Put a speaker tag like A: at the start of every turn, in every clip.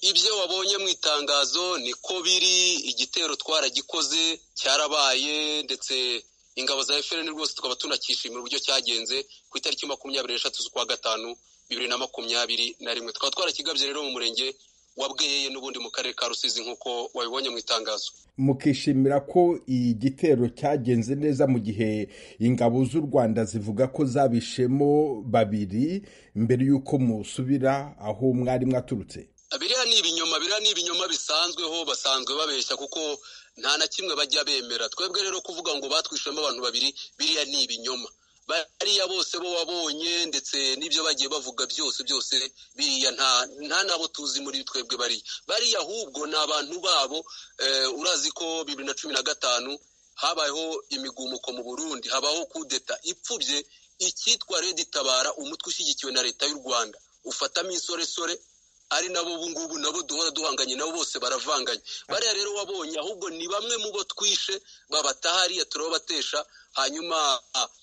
A: ibyo wabonye mu itangazo niko biri igitero twaragikoze cyarabaye ndetse ingabo za efuperi rwose tukaba tunakishimira uburyo cyagenze ku itariki makumyabiri n'eshatu z'ukwa gatanu bibiri na makumyabiri na rimwe tukaba twarakigabye rero mu murenge wa bweyeye n'ubundi mu karere ka rusizi nk'uko wabibonye mu itangazo
B: mukishimira ko igitero cyagenze neza mu gihe ingabo z'u rwanda zivuga ko zabishemo babiri mbere y'uko musubira aho mwari mwaturutse
A: biriya ni ibinyoma biriya ni ibinyoma bisanzweho basanzwe babeshya kuko nta na kimwe bajya bemera twebwe rero kuvuga ngo batwishemo abantu babiri biriya ni ibinyoma bariya bose bo wabonye ndetse n'ibyo bagiye bavuga byose byose biriya nta nabo tuzi muri twebwe bariya bariya ahubwo ni abantu babo urazi ko bibiri na cumi na gatanu habayeho imigumuko mu burundi habaho kudeta ipfubye icyitwa redi tabara umutwe ushyigikiwe na leta y'u rwanda ufatamo insoresore ari nabo ubu ngubu nabo duhora duhanganye nabo bose baravanganye bariya rero wabonye ahubwo ni bamwe mu bo twishe babataha hariya turababatesha hanyuma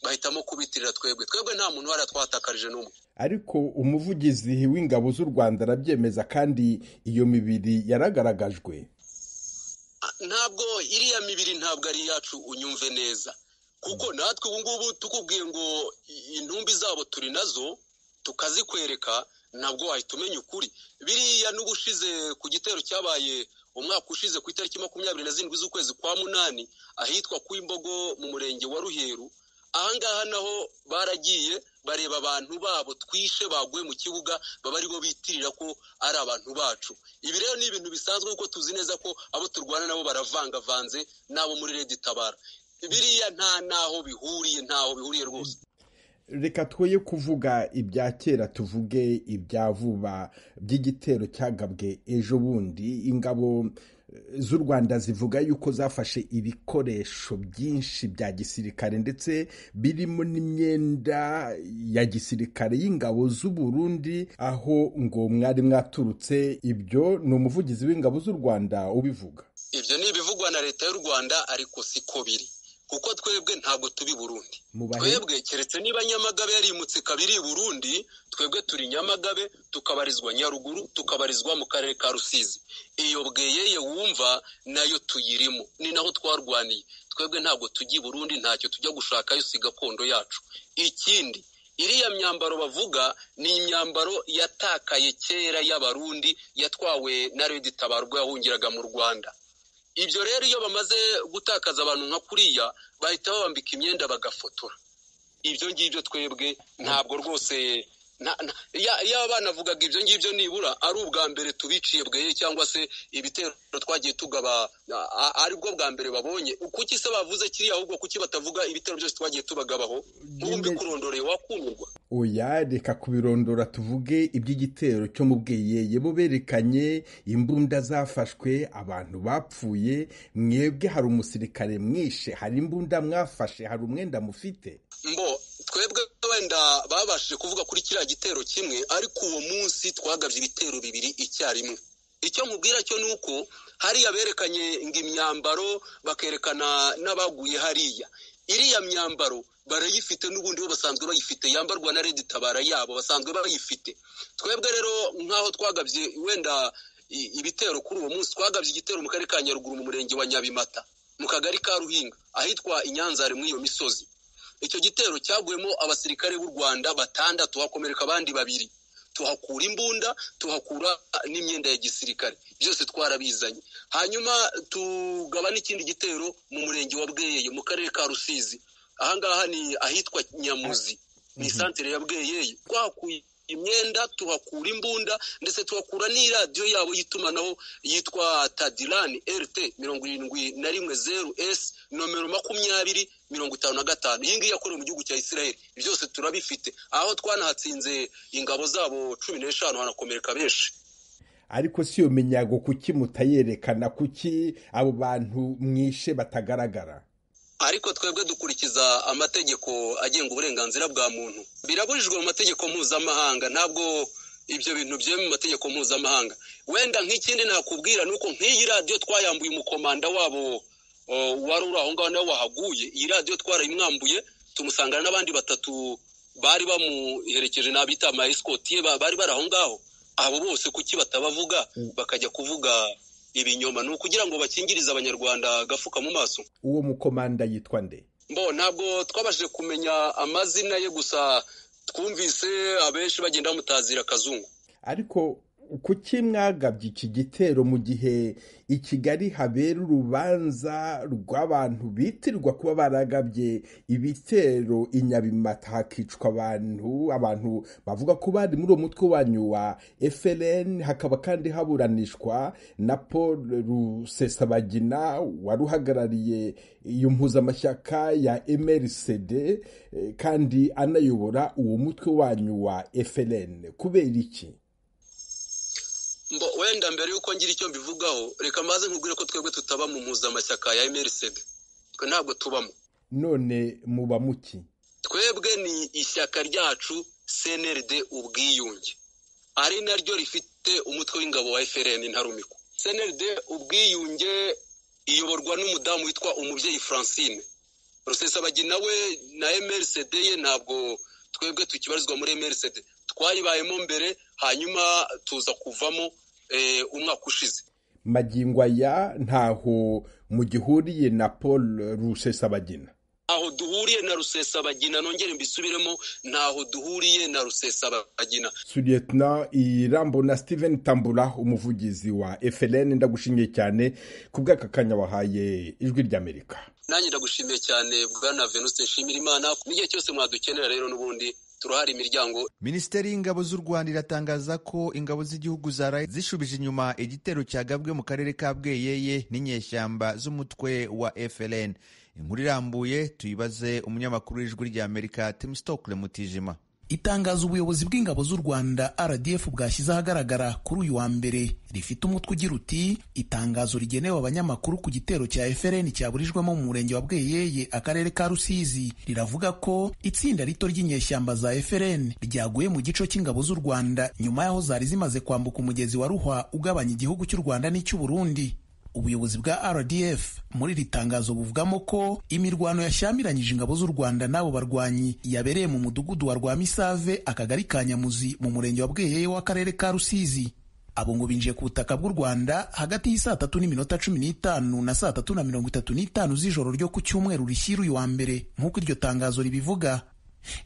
A: bahitamo kubitirira twebwe twebwe nta muntu wari twatakarije n'umwe
B: ariko umuvugizi w'ingabo z'u rwanda arabyemeza kandi iyo mibiri yaragaragajwe
A: ntabwo iriya mibiri ntabwo ari iyacu unyumve neza kuko natwe ubu ngubu tukubwiye ngo intumbi zabo turi nazo tukazikwereka ntabwo wahita umenya ukuri biriya n'ubushize ku gitero cyabaye umwaka ushize ku itariki makumyabiri na zirindwi z'ukwezi kwa munani ahitwa ku imbogo mu murenge wa ruheru ahangaha naho baragiye bareba abantu babo twishe baguye mu kibuga baba aribo bitirira ko ari abantu bacu ibi rero ni ibintu bisanzwe kuko tuzi neza ko abo turwana nabo baravangavanze n'abo muri redi tabara biriya nta n'aho bihuriye ntaho bihuriye rwose
B: reka twoye kuvuga ibya kera tuvuge ibya vuba by'igitero cyagabwe ejo bundi ingabo z'u rwanda zivuga yuko zafashe ibikoresho byinshi bya gisirikare ndetse birimo n'imyenda ya gisirikare y'ingabo z'u Burundi aho ngo mwari mwaturutse ibyo ni umuvugizi w'ingabo z'u rwanda ubivuga
A: ibyo ni ibivugwa na leta y'u rwanda ariko siko biri kuko twebwe ntabwo turi burundi twebwe keretse niba nyamagabe yarimutse ikaba iri burundi twebwe turi nyamagabe tukabarizwa nyaruguru tukabarizwa mu karere ka rusizi iyo bweyeye wumva nayo tuyirimo ni naho twarwaniye twebwe ntabwo tujya i burundi ntacyo tujya gushakayo si gakondo yacu ikindi iriya myambaro bavuga ni imyambaro yatakaye kera y'abarundi yatwawe na redi tabarwa yahungiraga mu rwanda ibyo rero iyo bamaze gutakaza abantu nka kuriya bahita babambika imyenda bagafotora ibyo ngibyo twebwe ntabwo rwose yaba banavugaga ibyo ngibyo nibura ari ubwa mbere tubiciye bweye cyangwa se ibitero twagiye tugaba aribwo bwa mbere babonye kuki se bavuze kiriya ahubwo kuki batavuga ibitero byose twagiye tubagabaho ntumbi kurondoreye wakumirwa
B: oya reka kubirondora tuvuge iby'igitero cyo mu bweyeye bo berekanye imbunda zafashwe abantu bapfuye mwebwe hari umusirikare mwishe hari imbunda mwafashe hari umwenda mufite
A: mbo twebwe wenda babashije kuvuga kuri kiriya gitero kimwe ariko uwo munsi twagabye ibitero bibiri icyarimwe icyo mubwira cyo ni uko hariya berekanye ngo imyambaro bakerekana n'abaguye hariya iriya myambaro barayifite n'ubundi bo basanzwe bayifite yambarwa na redi tabara yabo basanzwe bayifite twebwe rero nk'aho twagabye wenda ibitero kuri uwo munsi twagabye igitero mu karere ka nyaruguru mu murenge wa nyabimata mu kagari ka ruhinga ahitwa inyanzare muri iyo misozi icyo gitero cyaguyemo abasirikare b'u rwanda batandatu hakomereka abandi babiri tuhakura imbunda tuhakura n'imyenda ya gisirikare byose twarabizanye hanyuma tugaba n'ikindi gitero mu murenge wa bweyeye mu karere ka rusizi ahangaha ni ahitwa nyamuzi ni santire ya bweyeye twahakuye imyenda tuhakura imbunda ndetse tuhakura n'iradiyo yabo y'itumanaho yitwa tadirani rt mirongo irindwi na rimwe zeru esi nomero makumyabiri mirongo itanu na gatanu iyi ngiyi yakorewe mu gihugu cya israel byose turabifite aho twanahatsinze ingabo zabo cumi n'eshanu hanakomereka benshi
B: ariko si iyo minyago kuki mutayerekana kuki abo bantu mwishe batagaragara
A: ariko twebwe dukurikiza amategeko agenga uburenganzira bwa muntu birabujijwe mu mategeko mpuzamahanga ntabwo ibyo bintu byemewe mu mategeko mpuzamahanga wenda nk'ikindi nakubwira ni uko nk'iyi radiyo twayambuye umukomanda wabo wari uri aho ngaho nawe wahaguye iyi radiyo twarayimwambuye tumusangana n'abandi batatu bari bamuherekeje n'abita amayisikoti bari bari aho ngaho abo bose kuki batabavuga bakajya kuvuga ibinyoma ni ukugira ngo bakingirize abanyarwanda agafuka mu maso
B: uwo mukomanda yitwa nde
A: mbo ntabwo twabashije kumenya amazina ye gusa twumvise abenshi bagenda bamutazira akazungu
B: ariko kuki mwagabye iki gitero mu gihe i kigali habera urubanza rw'abantu bitirwa kuba baragabye ibitero i nyabimata hakicwa abantu abantu bavuga ko bari muri uwo mutwe wanyu wa frn hakaba kandi haburanishwa na paul rusesabagina wari uhagarariye iyo mpuzamashyaka ya mrcd kandi anayobora uwo mutwe wanyu wa frn kubera iki
A: mbo wenda mbere y'uko ngira icyo mbivugaho reka maze nkubwire ko twebwe tutaba mu mpuzamashyaka ya mrcd twe ntabwo tubamo
B: none muba muki
A: twebwe ni ishyaka ryacu cnrd ubwiyunge ari naryo rifite umutwe w'ingabo wa frn ntarumikwa cnrd ubwiyunge iyoborwa n'umudamu witwa umubyeyi francine rusesabagina we na mrcd ye ntabwo twebwe tukibarizwa muri mrcd twayibayemo mbere hanyuma tuza kuvamo umwaka ushize
B: magingo aya ntaho mugihuriye na paul rusesabagina
A: ntaho duhuriye na rusesabagina nongere mbisubiremo ntaho duhuriye na rusesabagina
B: suryetna irambo na steven tambura umuvugizi wa frn ndagushimiye cyane ku bw'aka kanya wahaye ijwi ry'amerika
A: nanjye ndagushimiye cyane bwana venuste nshimira imana n'igihe cyose mwadukenera rero n'ubundi turahari imiryango
C: minisiteri y'ingabo z'u rwanda iratangaza ko ingabo z'igihugu za rayi zishubije inyuma igitero cyagabwe mu karere ka bweyeye n'inyeshyamba z'umutwe wa frn inkuru irambuye tuyibaze umunyamakuru w'ijwi ry'amerika tim stokle mutijima
D: itangazo ubuyobozi bw'ingabo z'u rwanda rdf bwashyize ahagaragara kuri uyu wa mbere rifite umutwe ugira uti itangazo rigenewe abanyamakuru ku gitero cya frn cyaburijwemo mu murenge wa bweyeye akarere ka rusizi riravuga ko itsinda rito ry'inyeshyamba za frn ryaguye mu gico cy'ingabo z'u rwanda nyuma y'aho zari zimaze kwambuka umugezi wa ruhwa ugabanya igihugu cy'u rwanda n'icy'uburundi ubuyobozi bwa rdf muri iri tangazo buvugamo ko imirwano yashyamiranyije ingabo z'u rwanda n'abo barwanyi yabereye mu mudugudu wa rwamisave akagari ka nyamuzi mu murenge wa bweyeye w'akarere ka rusizi abo ngo binjiye ku butaka bw'u rwanda hagati y'i saa tatu n'iminota cumi n'itanu na saa tatu na mirongo itatu n'itanu z'ijoro ryo ku cyumweru rishyira uyu wa mbere nk'uko iryo tangazo ribivuga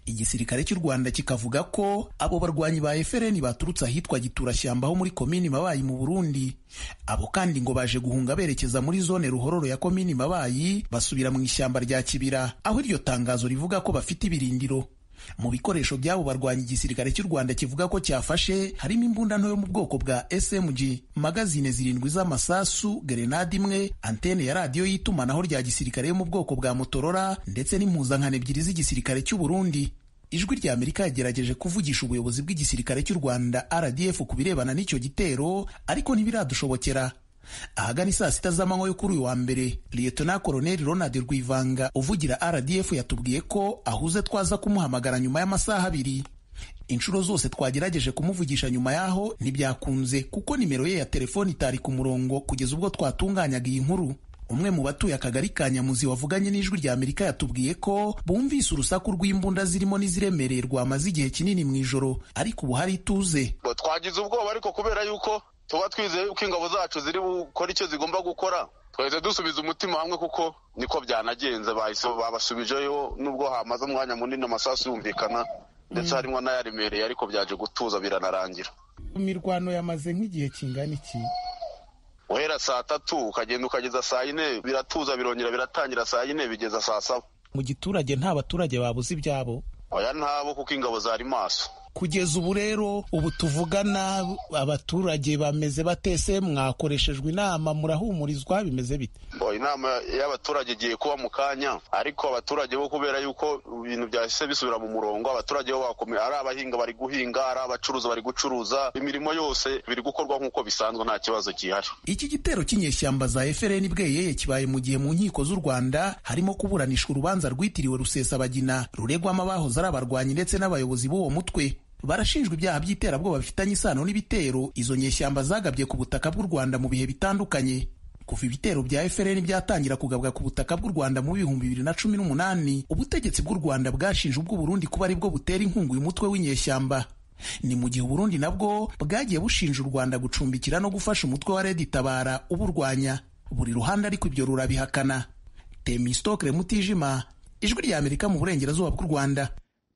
D: igisirikare cy'u rwanda kikavuga ko abo barwanyi ba efereni baturutse ahitwa giturashyamba ho muri komini mabayi mu burundi abo kandi ngo baje guhunga berekeza muri zone ruhororo ya komini mabayi basubira mu ishyamba rya kibira aho iryo tangazo rivuga ko bafite ibirindiro mu bikoresho by'abo barwanya igisirikare cy'u rwanda kivuga ko cyafashe harimo imbunda nto yo mu bwoko bwa smg magazine zirindwi z'amasasu gerenade imwe antene ya radiyo y'itumanaho rya gisirikare yo mu bwoko bwa motorora ndetse n'impuzankano ebyiri z'igisirikare cy'u burundi ijwi rya amerika yagerageje kuvugisha ubuyobozi bw'igisirikare cy'u rwanda rdf ku birebana n'icyo gitero ariko ntibiradushobokera ahagana saa sita z'amanywa yo kuri uyu wa mbere liyetona koroneli ronald rwivanga uvugira rdf yatubwiye ko ahuze twaza kumuhamagara nyuma y'amasaha abiri inshuro zose twagerageje kumuvugisha nyuma y'aho ntibyakunze kuko nimero ye ya telefoni itari ku murongo kugeza ubwo twatunganyaga iyi nkuru umwe mu batuye akagari ka nyamuzi wavuganye n'ijwi rya amerika yatubwiye ko bumvise urusaku rw'imbunda zirimo n'iziremereye rwamaze igihe kinini mu ijoro ariko ubu hari ituze
E: twagize ubwoba ariko kubera yuko tuba twizeye ko ingabo zacu ziri gukora icyo zigomba gukora twahise dusubiza umutima hamwe kuko niko byanagenze babasubijeyo nubwo hamaze umwanya munini amasasu yumvikana ndetse harimo n'ayaremereye ariko byaje gutuza biranarangira
D: imirwano yamaze nk'igihe kingana iki
E: uhera saa tatu ukagenda ukageza saa yine biratuza birongera biratangira saa yine bigeza saa saba
D: mu giturage nta baturage babuze ibyabo
E: oya ntabo kuko ingabo zari maso
D: kugeza ubu rero ubu tuvugana abaturage bameze batese mwakoreshejwe inama murahumurizwa bimeze bite
E: inama y'abaturage igiye kuba mu kanya ariko abaturage bo kubera yuko ibintu byahise bisubira mu murongo abaturage bo bakomeye ari abahinga bari guhinga ari abacuruza bari gucuruza imirimo yose biri gukorwa nk'uko bisanzwe nta kibazo gihari
D: iki gitero cy'inyeshyamba za efereni bweyeye kibaye mu gihe mu nkiko z'u rwanda harimo kuburanishwa urubanza rwitiriwe rusesabagina ruregwamo abahoze ari abarwanyi ndetse n'abayobozi b'uwo mutwe barashinjwa ibyaha by'iterabwoba bifitanye isano n'ibitero izo nyeshyamba zagabye ku butaka bw'u rwanda mu bihe bitandukanye kuva ibitero bya FRN byatangira kugabwa ku butaka bw'u Rwanda mu bihumbi bibiri na cumi n'umunani ubutegetsi bw'u Rwanda bwashinje ubw'u Burundi kuba aribwo butera inkunga uyu mutwe w'inyeshyamba ni mu gihe uburundi nabwo bwagiye bushinja u rwanda gucumbikira no gufasha umutwe wa redi tabara uburwanya buri ruhande ariko ibyo rurabihakana temisitokire mutijima ijwi ry'amerika mu burengerazuba bw'u rwanda